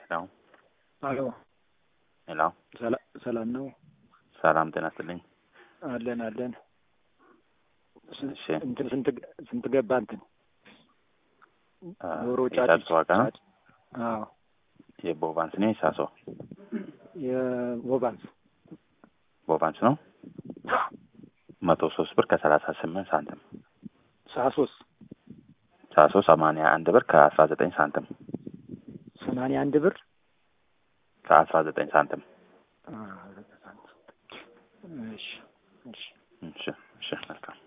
ሄሎ አሎ ሄሎ፣ ሰላ- ሰላም ነው? ሰላም ጤና ይስጥልኝ። አለን አለን። ስ- እሺ እንትን ስንት ስንት ገባ እንትን አ፣ ዶሮ የጫጩት ዋጋ ነው ጫጭ- አዎ የቦቫንስ ነው የሳሶ የቦባንስ ቦቫንስ ነው መቶ ሶስት ብር ከሰላሳ ስምንት ሳንቲም ሳሶስ ሳሶ ሰማንያ አንድ ብር ከአስራ ዘጠኝ ሳንቲም ሰማንያ አንድ ብር ከአስራ ዘጠኝ ሳንቲም አ፣ እሺ እሺ እሺ እሺ መልካም